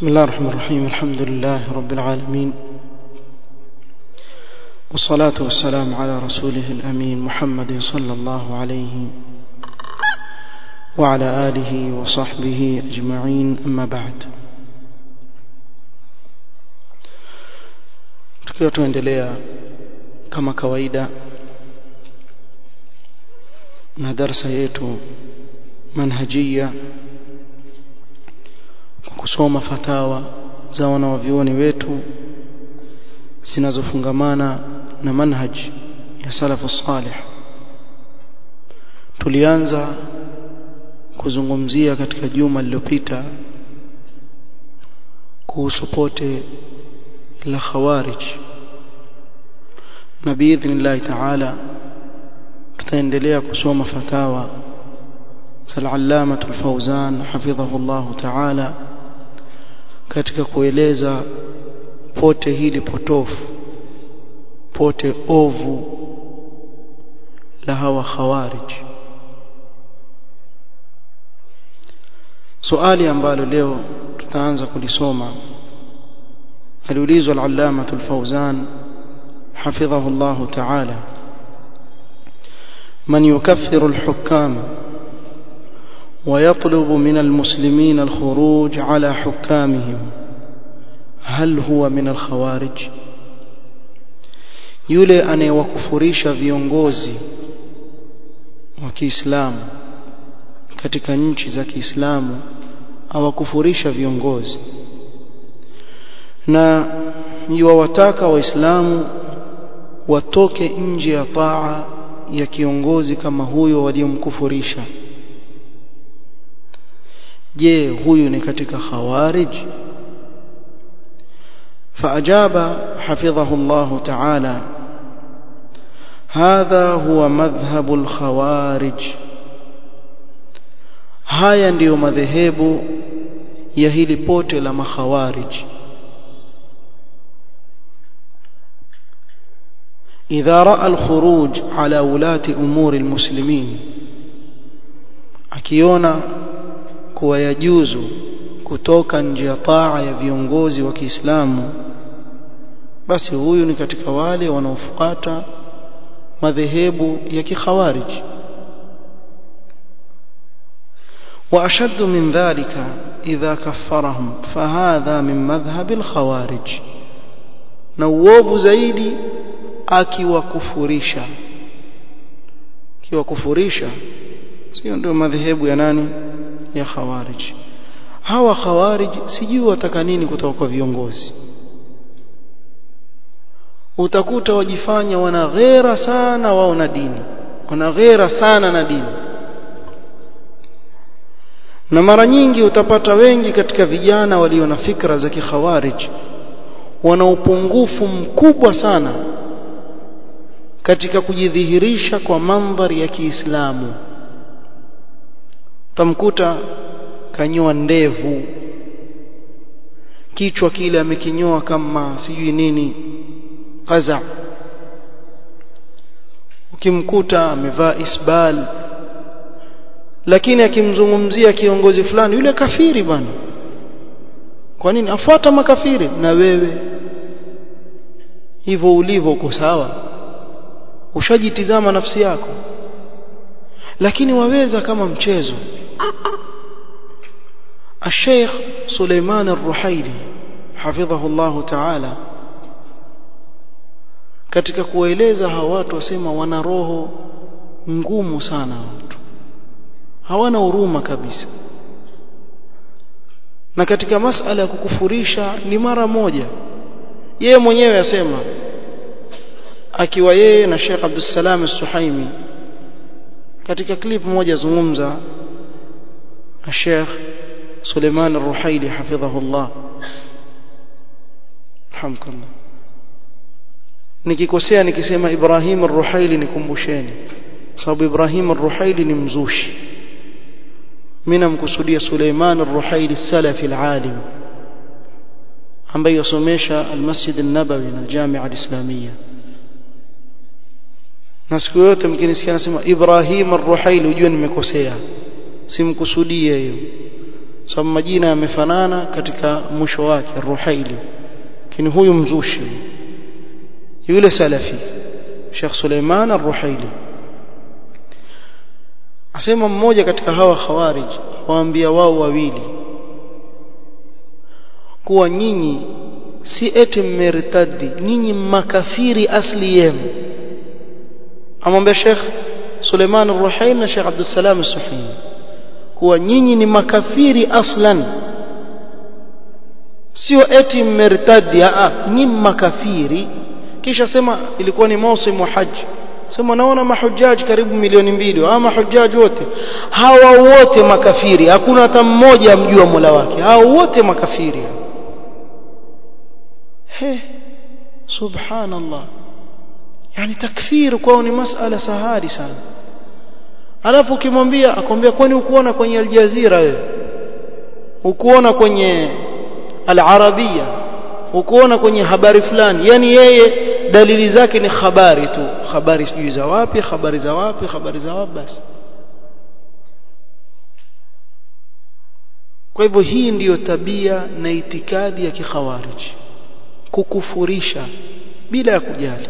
بسم الله الرحمن الرحيم الحمد لله رب العالمين والصلاة والسلام على رسوله الأمين محمد صلى الله عليه وعلى آله وصحبه أجمعين أما بعد tukiwa tuendelea kama kawaida na darsa yetu manhajia kwa kusoma fatawa za wanawavyuoni wetu zinazofungamana na manhaj ya salafu salih tulianza kuzungumzia katika juma lililopita kuhusu pote la khawarij na biidhnillahi taala tutaendelea kusoma fatawa al-allama al-fawzan hafidhahu Allah taala katika kueleza pote hili potofu pote ovu la hawa khawarij swali ambalo leo tutaanza kulisoma aliulizwa al-allama al-fawzan hafidhahu Allah ta'ala man yukaffiru al-hukam ويطلب من المسلمين الخروج على حكامهم هل هو من الخوارج yule anayewakufurisha viongozi wa Kiislamu katika nchi za Kiislamu awakufurisha viongozi na yuwataka waislamu watoke nje ya taa ya kiongozi kama huyo waliomkufurisha je huyu ni katika khawarij فأجاب حفظه الله تعالى هذا هو مذهب الخوارج haya ndiyo madhehebu ya hili pote la makhawarij idha raa alkhuruj ala ulati umuri almuslimin akiona kuwa yajuzu kutoka nje ya taa ya viongozi wa Kiislamu basi huyu ni katika wale wanaofuata madhehebu ya kikhawarij وأشد من ذلك إذا كفرهم فهذا من مذهب الخوارج نووب زيدي akiwakufurisha akiwakufurisha sio ndio madhehebu ya nani ya khawarij hawa khawarij sijui wataka nini kutoka kwa viongozi utakuta wajifanya wana ghera sana wao na dini wana ghera sana na dini na mara nyingi utapata wengi katika vijana walio na fikra za kikhawarij wana upungufu mkubwa sana katika kujidhihirisha kwa mandhari ya Kiislamu tamkuta kanyoa ndevu kichwa kile amekinyoa kama sijui nini qaza ukimkuta amevaa isbal lakini akimzungumzia kiongozi fulani yule kafiri bwana kwa nini afuata makafiri na wewe hivyo ulivyo uko sawa ushajitizama nafsi yako lakini waweza kama mchezo الشيخ سليمان الرحيلي حفظه الله تعالى katika kueleza hawa watu wasema wana roho ngumu sana watu hawana huruma kabisa na katika masala ya kukufurisha ni mara moja yeye mwenyewe asema akiwa yeye na Sheikh Abdul Salam As-Suhaimi katika clip moja zungumza Sheikh Suleiman Ar-Ruhaili hafidhahullah alhamdulillah nikikosea nikisema Ibrahim Ar-Ruhaili nikumbusheni sababu Ibrahim Ar-Ruhaili ni mzushi mimi namkusudia Suleiman Ar-Ruhaili salafi al-alim ambaye yasomesha al-Masjid an-Nabawi na al-Jami'a al-Islamiyya na siku yote mkinisikia nasema Ibrahim Ar-Ruhaili ujue nimekosea simkusudie hiyo sababu majina yamefanana katika mwisho wake Ruhaili lakini huyu mzushi yule salafi Sheikh Suleiman Ar-Ruhaili asema mmoja katika hawa khawarij waambia wao wawili kuwa nyinyi si eti mmertadi nyinyi makafiri asli yenu amwambia Sheikh Suleiman Ar-Ruhaili na Sheikh Abdul Salam As-Suhaimi kuwa nyinyi ni makafiri aslan sio eti mmertadi a nyinyi makafiri kisha sema ilikuwa ni mausimu haji sema naona mahujaji karibu milioni mbili ama mahujaji wote hawa wote makafiri hakuna hata mmoja amjua Mola wake hao wote makafiri he subhanallah yani takfir kwao ni masala sahari sana alafu ukimwambia akwambia kwani ukuona kwenye aljazira wewe ukuona kwenye al-arabia ukuona kwenye habari fulani yani yeye dalili zake ni habari tu habari sijui za wapi habari za wapi habari za wapi basi kwa hivyo hii ndiyo tabia na itikadi ya kikhawarij kukufurisha bila ya kujali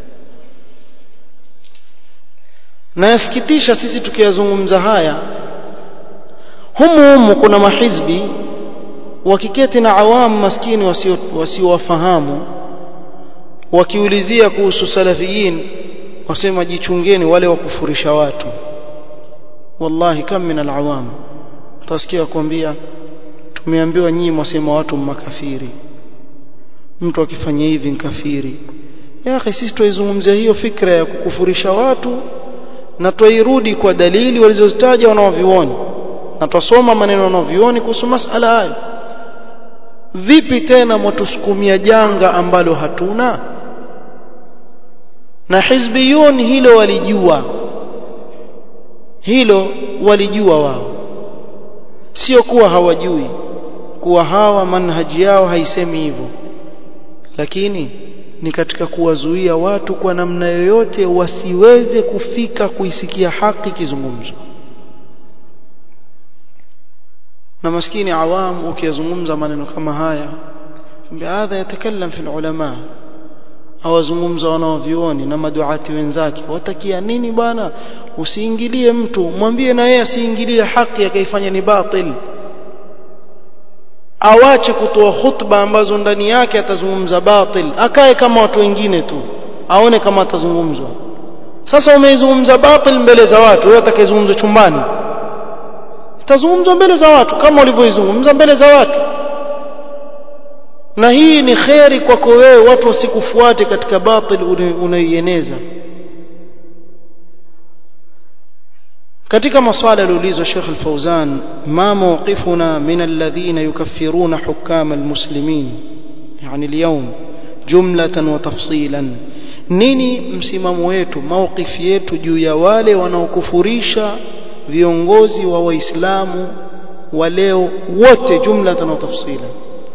na yasikitisha sisi tukiyazungumza haya humu humu kuna mahizbi wakiketi na awamu maskini wasiowafahamu wasio wakiulizia kuhusu salafiyin wasema jichungeni wale wakufurisha watu wallahi kam min alawam utasikia kuambia tumeambiwa nyinyi mwasema watu makafiri mtu akifanya hivi ni kafiri ya akhi sisi tuizungumzia hiyo fikra ya kukufurisha watu na tuirudi kwa dalili walizozitaja wanaovioni na twasoma maneno wanaovioni kuhusu masala hayo vipi tena mwatusukumia janga ambalo hatuna na hizbiyun hilo walijua hilo walijua wao sio kuwa hawajui kuwa hawa manhaji yao haisemi hivyo lakini ni katika kuwazuia watu kwa namna yoyote wasiweze kufika kuisikia haki kizungumzo na maskini awam ukiyazungumza maneno kama haya hadha yatakallam fi ulama awazungumza wanaovioni na maduati wenzake watakia nini bwana usiingilie mtu mwambie na yeye asiingilie haki akaifanya ni batil awache kutoa khutba ambazo ndani yake atazungumza batil akae kama watu wengine tu aone kama atazungumzwa sasa umeizungumza batil mbele za watu wewe atakayezungumza chumbani itazungumzwa mbele za watu kama ulivyoizungumza mbele za watu na hii ni kheri kwako wewe watu wasikufuate katika batil unayoieneza katika maswala yaliulizwa Sheikh Al-Fauzan ma mawqifuna min alladhina yukaffiruna hukam almuslimin yani اليوم jumlatan wa tafsilan nini msimamo wetu mawqifi yetu juu ya wale wanaokufurisha viongozi wa waislamu wa leo wote jumlatan wa tafsilan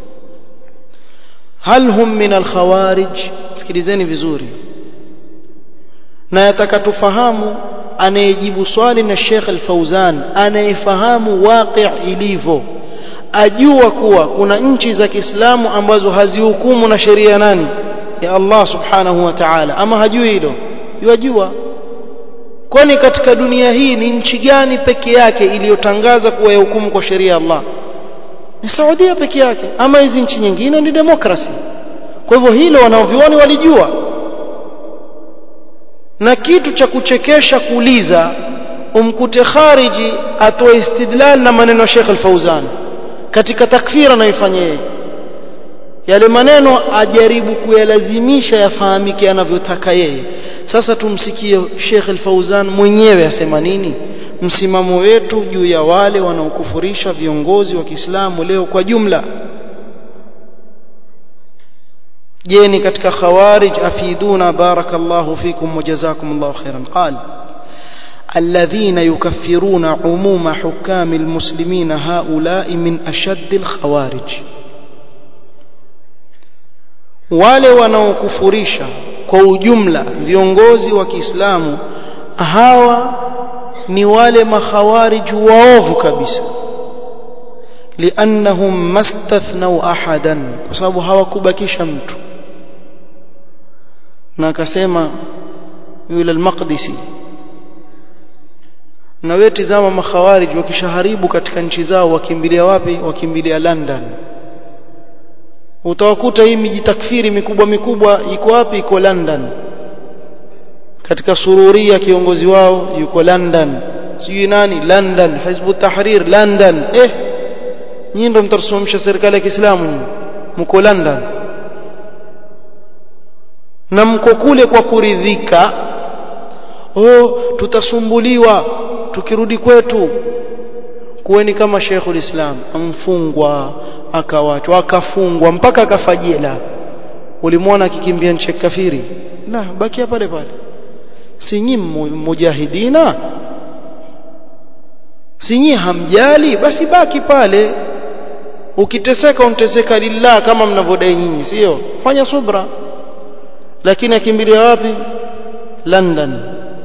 hal hum min alkhawarij sikilizeni vizuri na yataka tufahamu anayejibu swali na Sheikh Al-Fauzan anayefahamu waqi' ilivyo ajua kuwa kuna nchi za Kiislamu ambazo hazihukumu na sheria nani ya Allah subhanahu wa ta'ala ama hajui hilo yajua kwani katika dunia hii ni nchi gani peke yake iliyotangaza kuwa yahukumu kwa sheria ya Allah ni Saudia peke yake ama hizi nchi nyingine ni demokrasi kwa hivyo hilo wanaovioni walijua na kitu cha kuchekesha kuuliza umkute khariji atoe istidlal na maneno ya Sheikh Al-Fauzan katika takfira anayoifanya yeye yale maneno ajaribu kuyalazimisha yafahamike anavyotaka yeye sasa tumsikie Sheikh Al-Fauzan mwenyewe asema nini msimamo wetu juu ya wale wanaokufurisha viongozi wa Kiislamu leo kwa jumla je ni katika khawarij afiduna barakallahu fikum wajazakumullahu khairan qal الذين يكفرون عموم حكام المسلمين هؤلاء من أشد الخوارج wale wanaokufurisha kwa ujumla viongozi wa Kiislamu hawa ni wale makhawarij waovu kabisa liannahum mastathnau ahadan kwa sababu hawakubakisha mtu na akasema yule al-Maqdisi na wewe tizama makhawarij wakishaharibu katika nchi zao wakimbilia wapi wakimbilia London utawakuta hii miji takfiri mikubwa mikubwa iko wapi iko London katika sururia kiongozi wao yuko London sijui nani London Hizb Tahrir London eh nyinyi ndio mtasimamisha serikali ya Kiislamu mko London na mko kule kwa kuridhika oh tutasumbuliwa tukirudi kwetu kuweni kama Sheikhul Islam amfungwa akawachwa akafungwa mpaka akafajela ulimwona akikimbia nchi kafiri la bakia pale pale si nyinyi mujahidina si nyinyi hamjali basi baki pale ukiteseka unteseka lillah kama mnavyodai nyinyi sio fanya subra lakini akimbilia wapi London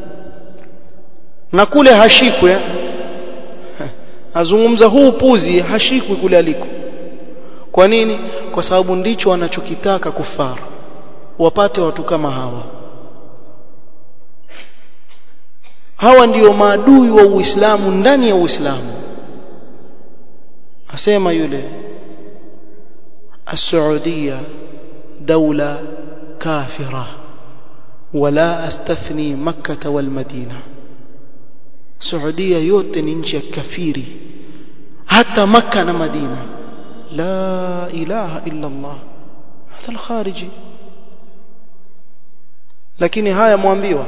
na kule hashikwe azungumza huu puzi hashikwi kule aliko kwa nini kwa sababu ndicho wanachokitaka kufara wapate watu kama hawa hawa ndiyo maadui wa Uislamu ndani ya Uislamu asema yule السعودية دولة كافرة ولا أستثني مكة والمدينة سعودية yote ni nchi ya kafiri hata maka na madina la ilaha illa allah hata alkhariji lakini haya mwambiwa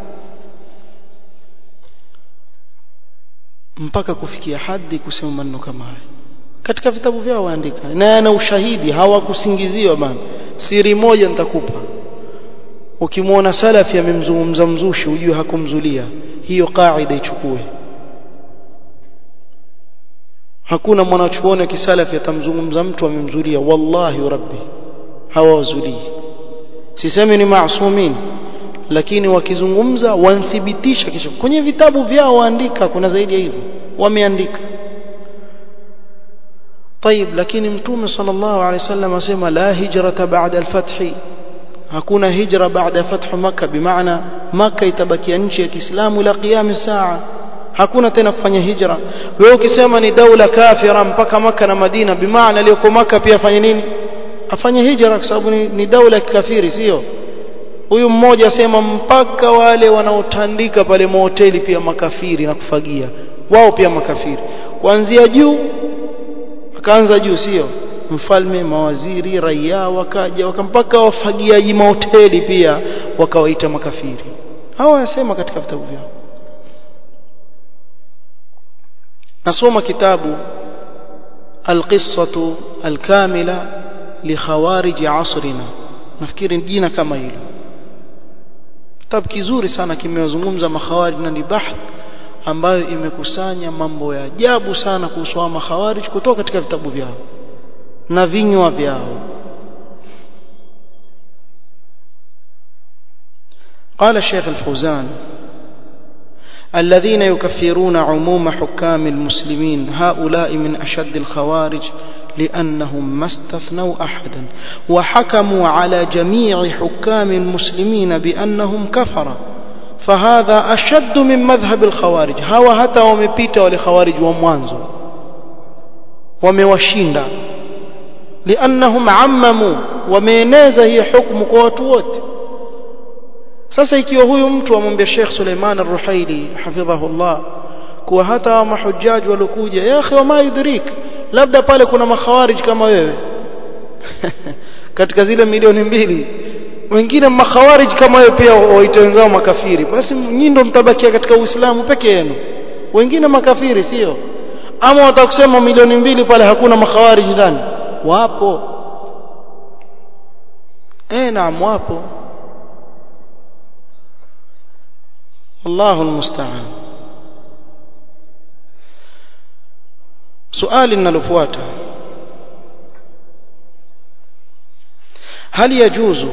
mpaka kufikia hadi kusema maneno kama haya katika vitabu vyao waandika na yana ushahidi hawakusingiziwa bana siri moja nitakupa ukimwona salafi amemzungumza mzushi ujue hakumzulia hiyo kaida ichukue hakuna mwanachuoni wa kisalafi atamzungumza mtu amemzulia wallahi rabbi hawazulii sisemi ni maasumin lakini wakizungumza wanthibitisha kisha kwenye vitabu vyao waandika kuna zaidi ya hivyo wameandika طيب lakini mtume sallallahu alaihi wasallam asema la hijrata ba'da al-fath hakuna hijra baada fathu makkah bimaana makkah itabakia nchi ya Kiislamu ila qiyam saa hakuna tena kufanya hijra wewe ukisema ni daula kafira mpaka maka na Madina bimaana aliyoko maka pia afanye nini afanye hijra kwa sababu ni, ni daula kafiri sio huyu mmoja asema mpaka wale wanaotandika pale mahoteli pia makafiri na kufagia wao pia makafiri kuanzia juu akaanza juu sio mfalme mawaziri raia wakaja wakampaka wafagiaji mahoteli pia wakawaita makafiri hawa yasema katika vitabu vyao nasoma kitabu alqissatu alkamila likhawarij asrina nafikiri jina kama hilo kitabu kizuri sana kimewazungumza makhawarij na ni bahth ambayo imekusanya mambo ya ajabu sana kuhusu makhawarij kutoka katika vitabu vyao na vinywa vyao قال الشيخ الفوزان الذين يكفرون عموم حكام المسلمين هؤلاء من أشد الخوارج لأنهم ما استثنوا أحدا وحكموا على جميع حكام المسلمين بأنهم كفر فهذا أشد من مذهب الخوارج هوا حتى ومبيت ولخوارج وموانزو وموشيندا لأنهم عمموا ومينeza hii hukumu kwa watu wote sasa ikiwa huyu mtu amwambia Sheikh Suleiman Ar-Ruhaili hafidhahullah kuwa hata mahujaji waliokuja ya akhi wama yudrik labda pale kuna makhawarij kama wewe katika zile milioni mbili wengine makhawarij kama wewe pia waite wenzao makafiri basi nyinyi ndio mtabakia katika Uislamu peke yenu wengine makafiri sio ama watakusema milioni mbili pale hakuna makhawarij ndani wapo eh naam wapo الله المستعان سؤال linalofuata هل يجوز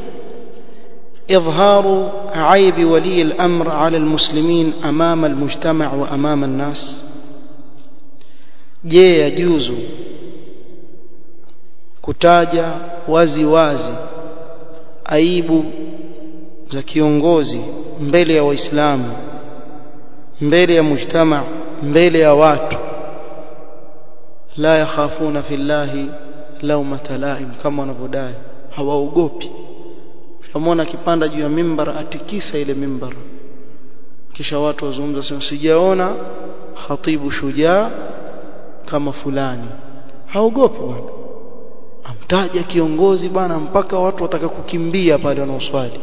إظهار عيب ولي الأمر على المسلمين أمام المجتمع وأمام الناس je yajuzu kutaja wazi wazi aibu za kiongozi mbele ya waislamu mbele ya mujtama mbele ya watu la yakhafuna fillahi laumata laim kama wanavyodai hawaogopi shamwona akipanda juu ya mimbar atikisa ile mimbar kisha watu wazungumza sema sijaona khatibu shujaa kama fulani haogopi bwana amtaja kiongozi bwana mpaka watu wataka kukimbia pale wanaoswali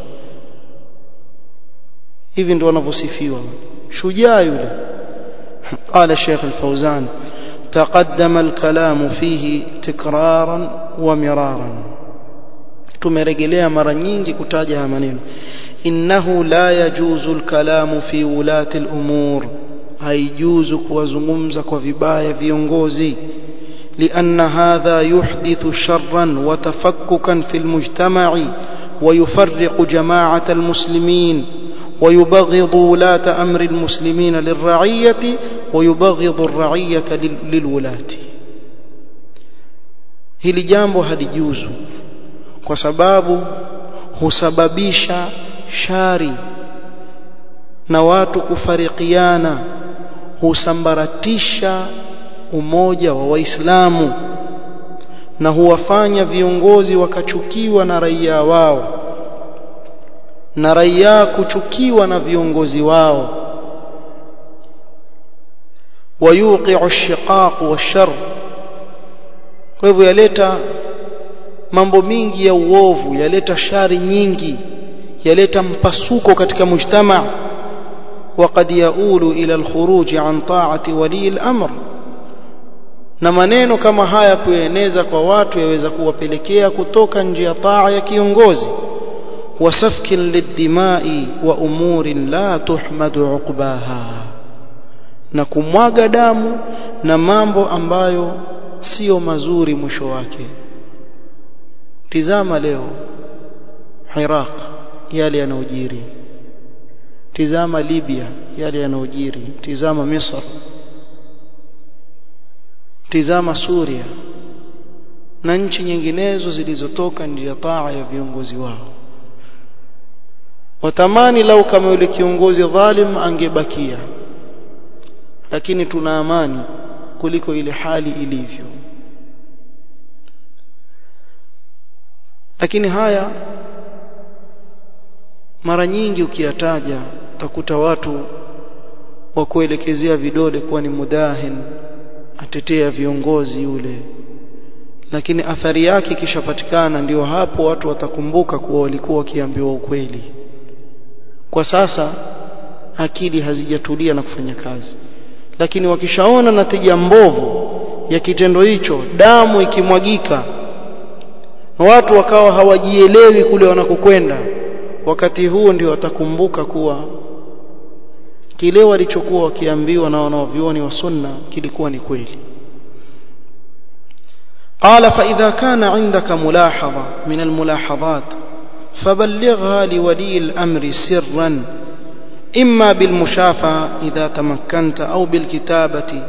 hivi ndio wanavyosifiwa shujaa yule قال الشيخ الفوزان تقدم الكلام فيه تكرارا ومرارا tumerejelea mara nyingi kutaja haya maneno innahu la yajuzu alkalamu fi ulati al'umur haijuzu kuwazungumza kwa vibaya viongozi لأن هذا يحدث شرا وتفككا في المجتمع ويفرق جماعة المسلمين ويبغض ولاة أمر المسلمين للرعية ويبغض الرعية للولاة hili jambo halijuzu kwa sababu husababisha shari na watu kufarikiana husambaratisha umoja wa waislamu na huwafanya viongozi wakachukiwa na raia wao na raia kuchukiwa na viongozi wao wayuqi'u ash-shiqaq wash-shar kwa hivyo yaleta mambo mingi ya uovu yaleta shari nyingi yaleta mpasuko katika mujtama وقد يؤول إلى الخروج عن طاعة ولي الأمر na maneno kama haya kueneza kwa watu yaweza kuwapelekea kutoka nje ya taa ya kiongozi wasafkin lidimai wa umurin la tuhmadu uqbaha na kumwaga damu na mambo ambayo sio mazuri mwisho wake tizama leo Iraq yale yanayojiri tizama Libya yale yanayojiri tizama Misri tizama Suria na nchi nyinginezo zilizotoka nje ya taa ya viongozi wao watamani lau kama yule kiongozi dhalim angebakia lakini tuna amani kuliko ile hali ilivyo lakini haya mara nyingi ukiyataja utakuta watu wa kuelekezea vidole kuwa ni mudahin atetea viongozi yule lakini athari yake ikishapatikana ndio hapo watu watakumbuka kuwa walikuwa wakiambiwa ukweli kwa sasa akili hazijatulia na kufanya kazi lakini wakishaona natija mbovu ya kitendo hicho damu ikimwagika watu wakawa hawajielewi kule wanakokwenda wakati huo ndio watakumbuka kuwa kile walichokuwa wakiambiwa na wanaovioni wa sunna kilikuwa ni kweli قال فإذا كان عندك ملاحظة من الملاحظات فبلغها لولي الأمر سرا إما بالمشافعة إذا تمكنت أو بالكتابة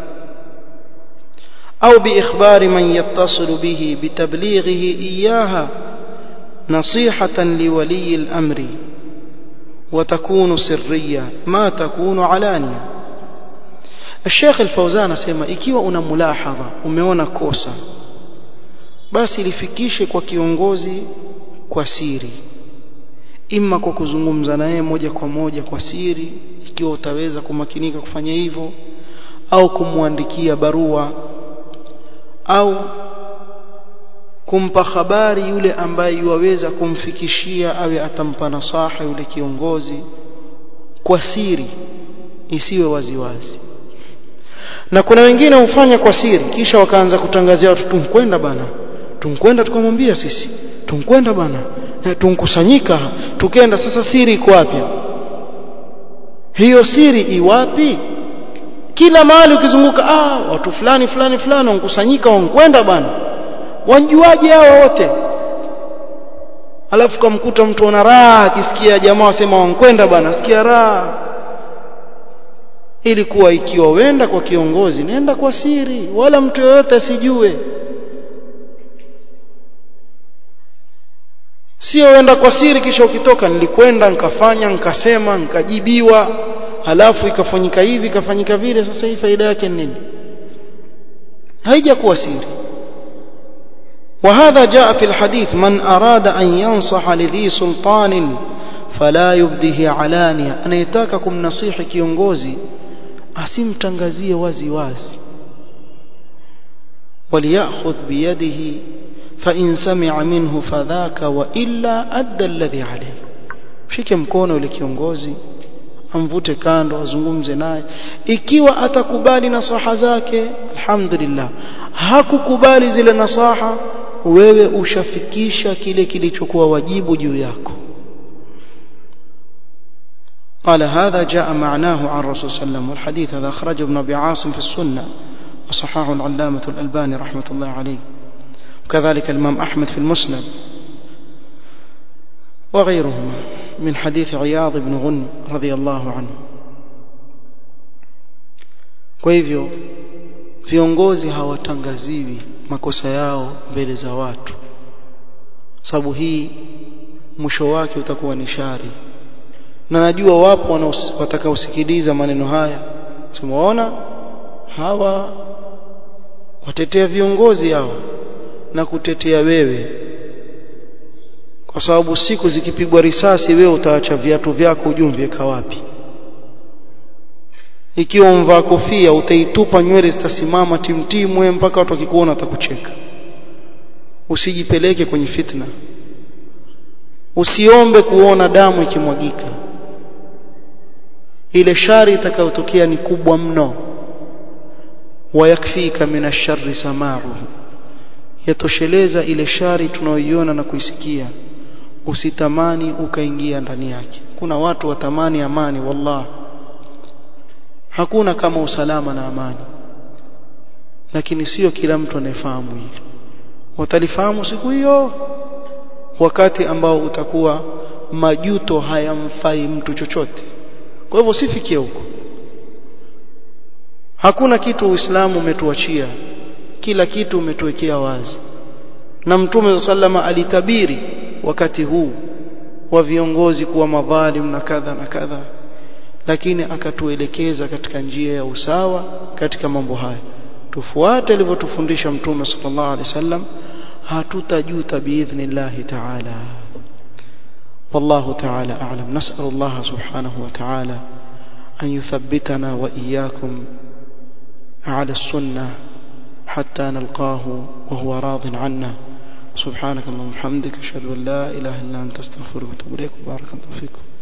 أو بإخبار من يتصل به بتبليغه إياها نصيحة لولي الأمر وتكون سرية ما تكون علانية الشيخ الفوزان asema ikiwa una mulahadha umeona kosa basi lifikishe kwa kiongozi kwa siri ima kwa kuzungumza naye moja kwa moja kwa siri ikiwa utaweza kumakinika kufanya hivyo au kumwandikia barua au kumpa habari yule ambaye yuwaweza kumfikishia awe atampa nasaha yule kiongozi kwa siri isiwe waziwazi na kuna wengine hufanya kwa siri kisha wakaanza kutangazia watu tumkwenda bana tumkwenda tukamwambia sisi tumkwenda bana tunkusanyika tukenda sasa siri iko wapi hiyo siri iwapi kila mahali ukizunguka ah watu fulani fulani fulani wankusanyika wankwenda bana wanjuaje hawa wote alafu kamkuta mtu ana raha akisikia jamaa wasema wankwenda bana sikia raha ili kuwa ikiwa wenda kwa kiongozi nenda kwa siri wala mtu yoyote asijue sio wenda kwa siri kisha ukitoka nilikwenda nikafanya nikasema nikajibiwa halafu ikafanyika hivi ikafanyika vile sasa hii faida yake ni nini haijakuwa siri وهذا جاء في الحديث من أراد أن ينصح لذي سلطان فلا يبده علانية anayetaka kumnasihi kiongozi asimtangazie wazi wazi وليأخذ بيده فإن سمع منه فذاك وإلا أدى الذي عليه shike mkono yule kiongozi amvute kando azungumze naye ikiwa atakubali nasaha zake alhamdulillah hakukubali zile nasaha wewe ushafikisha kile kilichokuwa wajibu juu yako قال هذا جاء معناه عن الرسول صلى الله عليه وسلم والحديث هذا أخرجه ابن أبي عاصم في السنة وصححه العلامة الألباني رحمة الله عليه وكذلك الإمام أحمد في المسند وغيرهما من حديث عياض بن غن رضي الله عنه kwa hivyo viongozi hawatangaziwi makosa yao mbele za watu sababu hii mwisho wake utakuwa ni shari na najua wapo watakaosikiliza maneno haya tumeona hawa watetea viongozi hawa na kutetea wewe kwa sababu siku zikipigwa risasi wewe utaacha viatu vyako ujumvieka wapi ikiwa umvaa kofia utaitupa nywele zitasimama timtimwe mpaka watu wakikuona watakucheka usijipeleke kwenye fitna usiombe kuona damu ikimwagika ile shari itakayotokea ni kubwa mno wayakfika min ash-sharri sama'uhu yatosheleza ile shari tunayoiona na kuisikia usitamani ukaingia ndani yake kuna watu watamani amani wallah hakuna kama usalama na amani lakini sio kila mtu anayefahamu hili watalifahamu siku hiyo wakati ambao utakuwa majuto hayamfai mtu chochote kwa hivyo usifikie huko hakuna kitu uislamu umetuachia kila kitu umetuwekea wazi na mtume sallama alitabiri wakati huu wa viongozi kuwa madhalim na kadha na kadha lakini akatuelekeza katika njia ya usawa katika mambo haya tufuate alivyotufundisha mtume sallallahu alaihi wasallam hatutajuta biidhnillah ta'ala والله تعالى أعلم نسأل الله سبحانه وتعالى أن يثبتنا وإياكم على السنة حتى نلقاه وهو راض عنا سبحانك اللهم وبحمدك أشهد أن لا إله إلا أنت أستغفرك وأتوب إليك وبارك الله فيكم